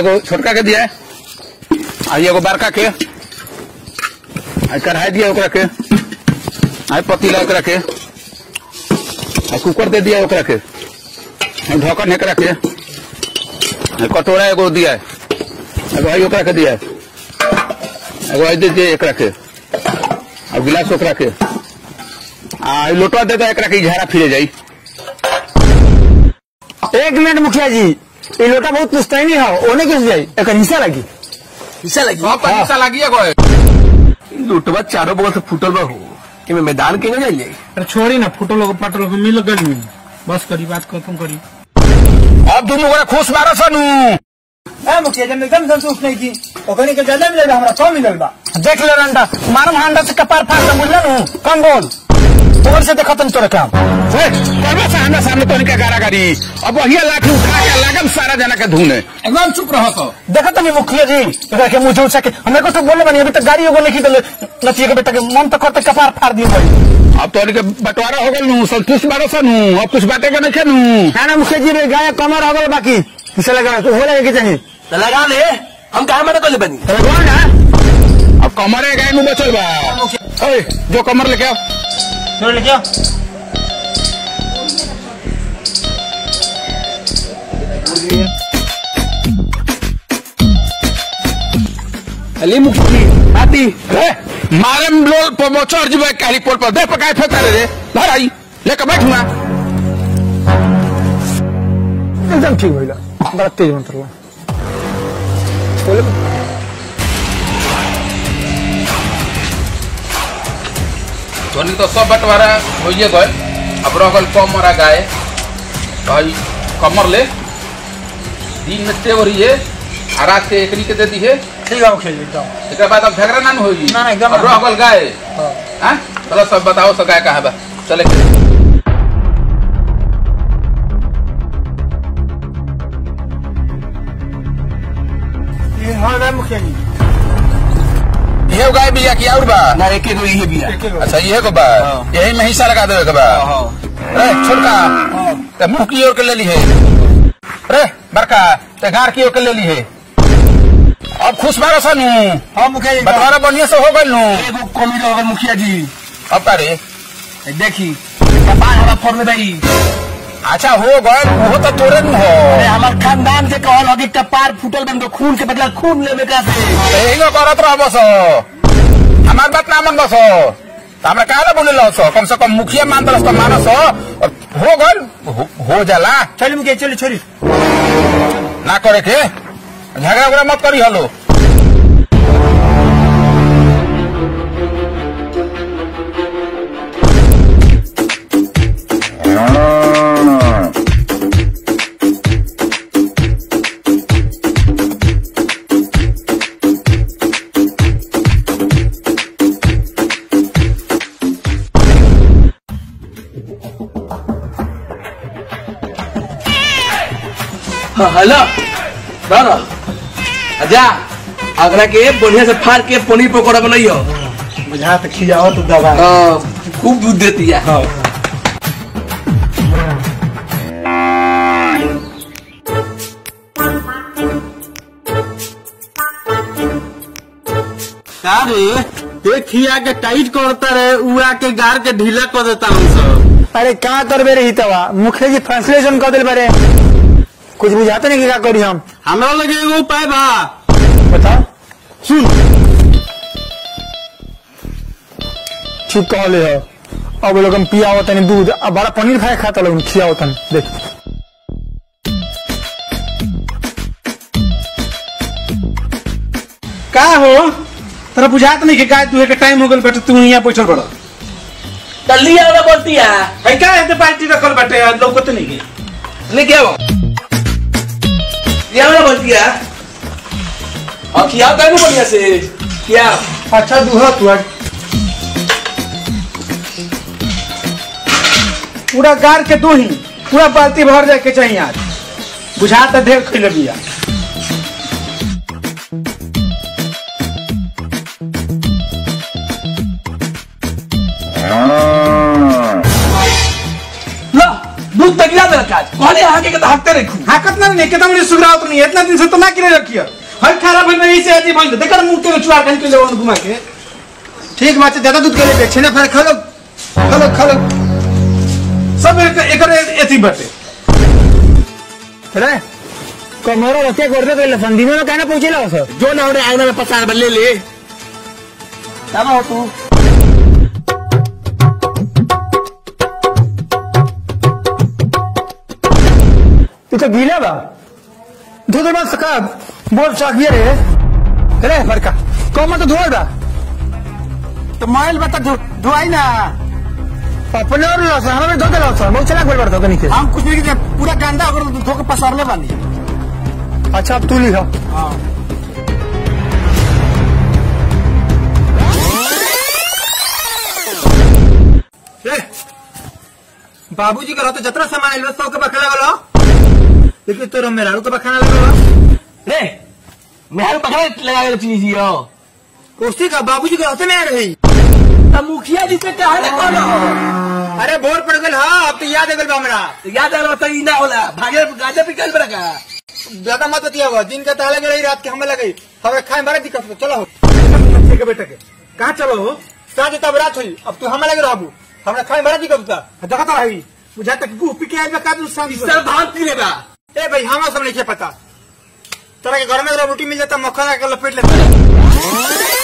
एगो छोटका के दिया आई एगो बड़का के आई कढ़ाई दिया ओकरा के आई पतीला ओकरा के आई कुकर दे दिया ओकरा के आई ढक्कन एकरा के आई कटोरा एगो दिया एगो आई ओकरा के दिया एगो आई दे दिया एकरा के और गिलास ओकरा के आ ई लोटवा दे दो एकरा के ई झाड़ा फिरे जाई एक मिनट मुखिया जी ये लोटा बहुत पुस्तैनी है ओने कैसे जाई एक हिस्सा लगी हिस्सा लगी हाँ पैसा लागिए गए लुटवा चारों बगल से फूटल बा हो कि मैं मैदान के न जाइए अरे छोड़ी ना फोटो लोग पाटो लोग मिल गई में बस करी बात खत्म करी अब तुम लोग खुश मारो सनू मुखिया जी एकदम संतुष्ट नहीं की ओकनी के ज्यादा मिलेगा हमरा सौ मिलल बा देख ले रंडा मारम हांडा से कपार फाड़ के बुझल नु कम बोल और से देखत तोरे काम करबो सामने सामने तो इनका गारागारी अब वही लाठी उठा के लागम सारा जना के धुने एकदम चुप रहो तो देखत नहीं मुखिया जी एकरा के मुझे उठा के हमें को तो बोले बनी अभी तक गाड़ी एगो नहीं दले नतिया के बेटा के मन तो करते कपार फाड़ दियो भाई अब तो इनके बंटवारा हो गल नु संतुष्ट बारो सनू अब कुछ बातें के नहीं खेनू है ना मुखिया जी रे गाय कमर हो गल बाकी किसे लगा तो हो लगे के चाहिए तो लगा ले हम कहा मना कर ले बनी तो कौन है अब कमरे गाय में बचल बा ओए जो कमर लेके आओ छोड़ ले क्या अली मुखी आती ए, मारे में लोल पर चढ़ जबे कारी पोल पर दे पकाए फेंक रे धर आई लेके बैठ ना एकदम ठीक होइला बड़ा तेज मंत्र हुआ धोनी तो सब बंटवारा होइए गए अब रह गल कमरा गाय भाई कमर ले दिन में ते वरिए आ रात के एकरी के दे दी है ठीक है मुखिया जी एकदम एक बाद अब झगड़ा ना न होई ना, ना, एकदम अब ना। रह गल गाय हां चलो सब बताओ सब गाय कहाँ बा चले के ये हां ना मुखिया जी ये गाय बिया की और बा ना एक एगो ये बिया अच्छा ये को बा यही में हिस्सा लगा देवे के बा रे छोटका ते मुंह की ओर के ले ली है रे बड़का ते गार की ओर के ले ली है अब खुश मारो सनू हां मुखिया जी बंटवारा बढ़िया से हो गइल नु एगो कमी रह मुखिया जी अब का रे ए, देखी कपार हमारा फोड़ में भाई अच्छा हो गए वो तो तोरे नु हो अरे हमार खानदान के कहल हो कि कपार फूटल बन तो खून के बदला खून लेवे का से यही नो करत रह बस हमार बात ना मन बस तो हमरा काहे बोले लो सो कम से कम मुखिया मान तरफ तो मानस हो और हो गइल हो, हो जाला चल मुखिया चल छोड़ी ना करे के झगड़ा उगड़ा मत करी हलो हाँ, हेलो दादा अजा अगला के बढ़िया से फाड़ के पनीर पकौड़ा बनाइयो बुझा तो खिजाओ तो दबा हाँ, खूब दूध देती है अरे देखिया के टाइट करता रहे उड़ा के गार के ढीला कर देता हूँ सब अरे का करबे रही तवा मुखिया जी ट्रांसलेशन कर दिल बारे कुछ बुझाते नहीं कि का करी हम हमरा लगे एगो उपाय बा बता सुन ठीक कहले हो अब लोग हम पिया होता नहीं दूध अब बड़ा पनीर खाए खाता लोग खिया होता नहीं देख का हो तेरा बुझात नहीं कि गाय तू के टाइम हो गल बेटा तू यहाँ बैठल बड़ा तल्ली वाला बोलती है है का है पार्टी रखल बाटे लौकत नहीं के लेके आओ ये वाला बोलती है और खिया का बढ़िया से क्या अच्छा दूहा तू आज पूरा गार के दो ही पूरा बाल्टी भर जाए के चाहिए आज बुझा तो ढेर खिल बिया लो दूध तक गिरा दे रखा आज कहले आगे के तो हकते रखू हाँ कितना नहीं कितना मुझे सुगरावत नहीं है इतना दिन से तो ना किने रखिए हर खराब है नहीं से ऐसी बंद देखकर मुंह के चुआ के ले वन घुमा के ठीक बात है ज्यादा दूध के लिए बेचे ना फिर खा लो खा लो खा लो सब एक एक एथी बटे अरे कमरो रखे कर दे सन दिनों में कहना पहुंचे ला सर जो ना उन्हें आगना में पचास बल्ले ले क्या हो तू तू तो गीला बा दूध मत सका बोल चाहिए रे अरे फरका कम तो धोए बा तो माइल बता धुआई ना अपने और लॉस हमें धो दे लॉस बहुत चला बोल पड़ता नीचे हम कुछ नहीं किया पूरा गंदा अगर धो के पसारने वाली अच्छा अब तू लिखा बाबूजी का तो जतरा सामान आइल सौ के बखाना वाला लेकिन तो मेरा के बखाना लगा रे मेहर पकड़े लगा के चीज यो कुर्सी का बाबूजी के हाथ में आ रही अब मुखिया जी से कहा ना कौन अरे बोर पड़ गल हाँ अब तो याद आ गल बा हमरा तो याद आ रहा था ई ना होला भागे गाजा पिकल बड़ा का ज्यादा मत बतिया हुआ दिन का ताला रही रात के हमें लगी हमें खाए बड़ा दिक्कत हो चलो हो के बेटा के कहाँ चलो हो साँझ तब रात हुई अब तू हमें लगे रहबू हमरा खाए बड़ा दिक्कत होता देखता रही बुझा तक गुह पी के आइल बा का तू सांझ सर भाग पी लेगा ए भाई हमारा सब नहीं पता तरह के घर में अगर रोटी मिल जाता मक्खन का लपेट लेता